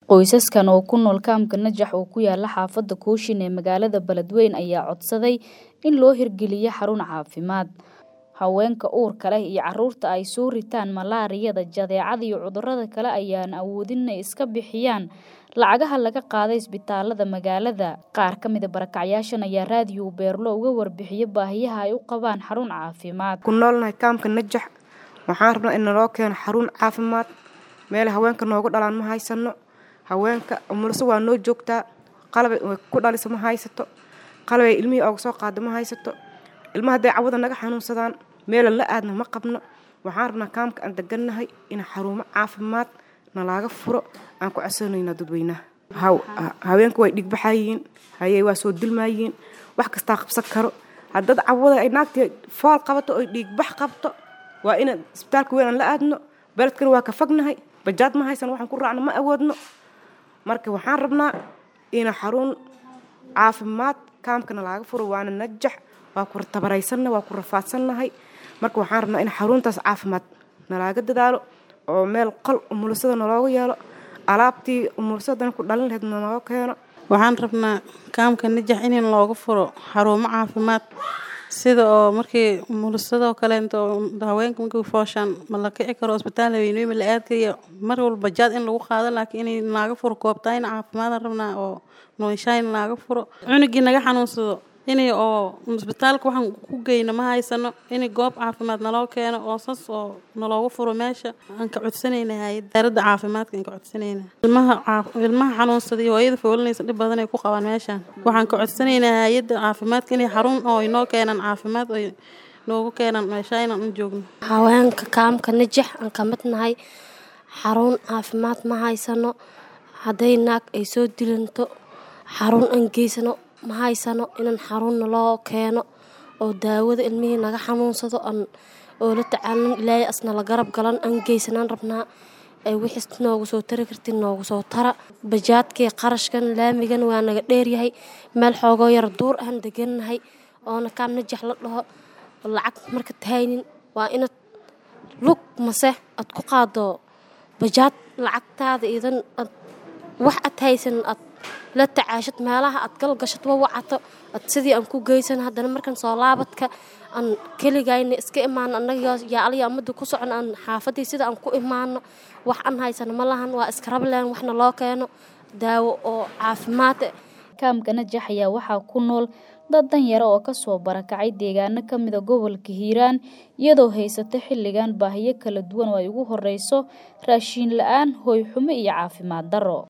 Qoysaskan oo ku nool kaamka Najax oo ku yaala xaafadda Kooshin ee magaalada Beledweyne ayaa codsaday in loo hirgeliyo xarun caafimaad. Haweenka uurka leh iyo carruurta ay soo ritaan malaariyada, jadeecada iyo cudurrada kale ayaan awoodin inay iska bixiyaan lacagaha laga qaado isbitaalada magaalada. Qaar ka mid ah barakacyaashan ayaa raadiyo Beerlo uga warbixiyay baahiyaha ay u qabaan xarun caafimaad. ku noolnahay kaamka Najax waxaan rabnaa in naloo keeno xarun caafimaad meel haweenka noogu dhalaan ma haysano haweenka umulso waa noo joogtaa qalab ay ku dhaliso ma haysato qalab ay ilmihii ooga soo qaado ma haysato ilmaha hadday cawada naga xanuunsadaan meelan la aadna ma qabno waxaan rabnaa kaamka aan degannahay in xarumo caafimaad nalaaga furo aan ku codsanayna dadweynaha haweenka way dhigbaxayiin hayey waa soo dulmaayiin wax kastaa qabsan karo haddad cawada ay naagtii fool qabato oy dhiigbax qabto waa ina isbitaalka weyn aan la aadno beledkana waa ka fognahay bajaad ma haysano waxaan ku raacno ma awoodno marka waxaan rabnaa ina xarun caafimaad kaamkana laaga furo waana najax waa ku tabaraysanna waa ku rafaadsannahay marka waxaan rabnaa in xaruntaas caafimaad nalaaga dadaalo oo meel qol umulisada nalooga yeelo alaabtii umulisadana ku dhalin lahayd naloo keeno waxaan rabnaa kaamka najax in looga furo xarumo caafimaad sida oo markii umulisadoo kaleento haweenka markii fooshaan ma la kici karo isbitaal haweeney ma la aadkayo mar walba jaad in lagu qaado laakiin inay naaga furo koobtayn caafimaadaan rabnaa oo nooshayn naaga furo cunugii naga xanuunsado inay oo isbitaalka waxaan ku geyno ma haysano inay goob caafimaad naloo keeno oo sas oo nalooga furo meesha aan ka codsanayna hay-adda caafimaadka aan ka codsanayna ilmaha ilmaha xanuunsada iyo hooyada foolinaysa dhib badan ay ku qabaan meeshaan waxaan ka codsanaynaa hay-adda caafimaadka inay xarun oo inoo keenaan caafimaad oo noogu keenaan meesha inaan u joogno haweenka kaamka najax aan ka mid nahay xarun caafimaad ma haysano hadday naag ay soo dilanto xarun aan geysano ma haysano inaan xarunna loo keeno oo daawada ilmihii naga xanuunsado aan oo la tacaalin ilaahay asna la garab galan aan geysanaan rabnaa ay wixiis noogu soo tari kartin noogu soo tara bajaadkii qarashkan laamigan waa naga dheeryahay meel xoogoo yar duur aan degannahay oona kaam najax la dhaho lacag marka tahaynin waa inaad lug mase aad ku qaado bajaad lacagtaada idan ad wax ad haysan ad la tacaashad meelaha aad galgashad wa wacato ad sidii aan ku geysan haddana markan soo laabadka aan keligayna iska imaano annaga yaaliya amada ku socon aan xaafadii sida aan ku imaano wax aan haysano ma lahan waa iska rableen waxna loo keeno daawo oo caafimaad kaamka najax ayaa waxaa ku nool dad danyaro oo kasoo barakacay deegaano ka mida gobolka hiiraan iyadoo haysata xilligan baahiyo kala duwan oo ay ugu horeyso raashiin la-aan hooy xumo iyo caafimaad darro